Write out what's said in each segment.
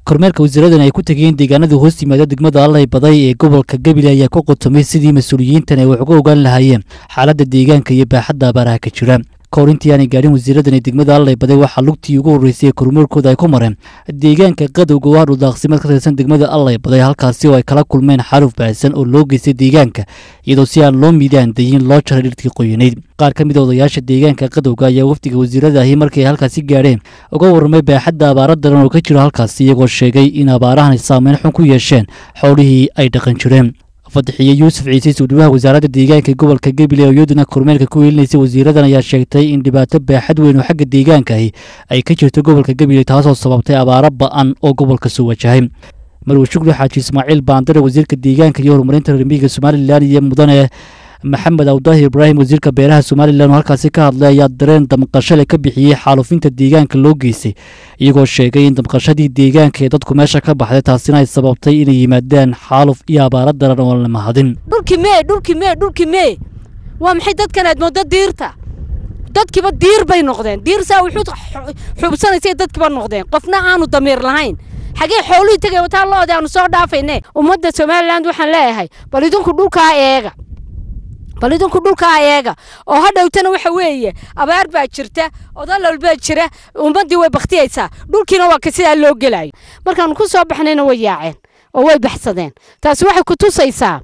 kormeerka wasiiradan ay ku tegeen deegaanada hoos yimaada degmada allay baday ee gobolka gabiley ayaa ku qotomay sidii mas-uuliyiintan ay wax uga ogaan lahaayeen xaaladda deegaanka iyo baaxadda abaaraha ka jira kahor intii aanay gaadhin wasiiradan ee degmada allay baday waxaa lugtii ugu horreysay ee kormeerkooda ay ku mareen deegaanka qadowga oo ah dhuldaaqsimeed ka tirsan degmada allay baday halkaasi oo ay kala kulmeen xaruf baahsan oo loo geystay deegaanka iyadoo si aan loo miidaan dayin loo jaray dhirtii qoyanayd qaar ka mid a odayaasha deegaanka qadowga ayaa wafdiga wasiirada ahi markii ay halkaasi gaadheen uga warramay baaxadda abaara daran oo ka jira halkaasi iyagoo sheegay in abaarahan saameyn xun ku yeesheen xoolihii ay dhaqan jireen fadaxiye yuusuf ciise suudhiwaha wasaaradda deegaanka gobolka gabiley oo iyaduna kormeerka ku weelinaysay wasiiradan ayaa sheegtay in dhibaato baaxad weyn oo xagga deegaankaahi ay ka jirto gobolka gabiley taasoo sababtay abaaro ba'an oo gobolka soo wajahay marwe shukri xaaji ismaaciil baandare wasiirka deegaanka iyo horumarinta reermiyiga somalilan iyo mudane maxamed awdahi ibraahim wasiirka beeraha somalilan oo halkaasi ka hadlay ayaa dareen damqashale ka bixiyey xaalufinta deegaanka loo geystay iyagoo sheegay in damqashadii deegaanka ee dadku meesha ka baxday taasina ay sababtay inay yimaadaan xaaluf iyo abaaro daran oo la mahadin dhulki mee dhulki mee dhulki mee waa maxay dadkan aad mooddo diirta dadkiiba diir bay noqdeen diir saa wuxuu xubsanaysay dadkiiba noqdeen qofna aanu damiir lahayn xagee xooluhii tegay wataa loodi aanu soo dhaafayne ummadda somalilan waxaan leeyahay bal idinku dhulkaa eega bal idinku dhulkaa eega oo hadhowtana waxa weeye abaar baa jirta odalal baa jira ummaddii way baktiyaysaa dhulkiina waa ka sidaa loo gelayo markaanu ku soo baxnayna way yaaceen oo way baxsadeen taasi waxay ku tusaysaa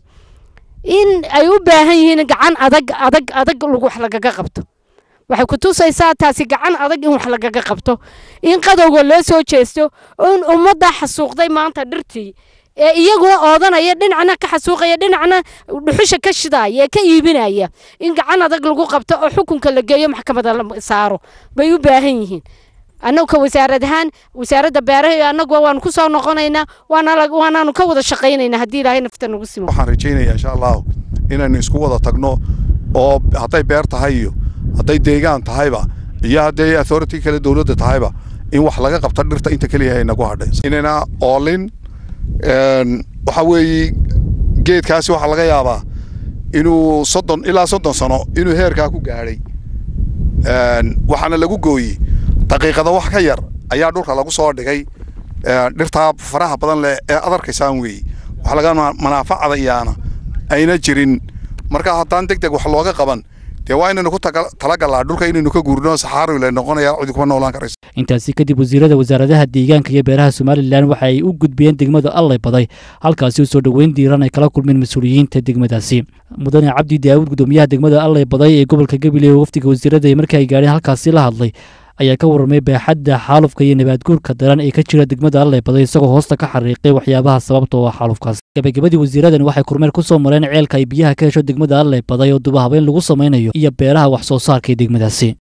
in ay u baahan yihiin gacan adag adag adag wax lagaga qabto waxay ku tusaysaa taasi gacan adag in wax lagaga qabto in qadowga loo soo jeesto in ummadda xasuuqday maanta dhirtii ee iyaguna oodanaya dhinacna ka xasuuqaya dhinacna dhuxusha ka shidaaya ee ka iibinaya in gacan adag lagu qabto oo xukunka la geeyo maxkamada la saaro bay u baahan yihiin annagu ka wasaarad ahaan wasaaradda beeraha annagu waanu ku soo noqonaynaa waanaanu ka wada shaqaynaynaa haddii ilaahay nafta nagu simo waxaan rajaynayaa insha allahu inaynu isku wada tagno oo hadday beer tahay iyo hadday deegaan tahayba iyo hadday authority kale dowladda tahayba in wax laga qabta dhirta inta keliya nagu hadhay inayna oolin waxa weeye geedkaasi waxaa laga yaabaa inuu soddon ilaa soddon sano inuu heerkaa ku gaadhay waxaana lagu gooyey daqiiqada wax ka yar ayaa dhulka lagu soo dhigay dhirtaa faraha badan leh ee ad arkaysaan weeye wax laga manaafacada iyaana ayna jirin marka haddaan deg deg wax looga qaban dee waa inaynu ku talagalaa dhulka inaynu ka guurno saxaarila noqonaya cidi kuma noolaan karayso intaasi kadib wasiirada wasaaradaha deegaanka iyo beeraha somalilan waxa ay u gudbiyeen degmada allay baday halkaasi u soo dhoweyn diiran ay kala kulmeen mas-uuliyiinta degmadaasi mudane cabdi daawud gudoomiyaha degmada allay baday ee gobolka gabiley oo wafdiga wasiirada markii ay gaadheen halkaasi la hadlay ayaa ka warramay baaxadda xaalufka iyo nabaadguurka daran ee ka jira degmada allay baday isagoo hoosta ka xariiqay waxyaabaha sababta oo xaalufkaas gabagabadii wasiiradan waxay kormeer ku soo mareen ceelka ay biyaha ka hesho degmada allay baday oo dubahabeyn lagu samaynayo iyo beeraha wax soo saarka ee degmadaasi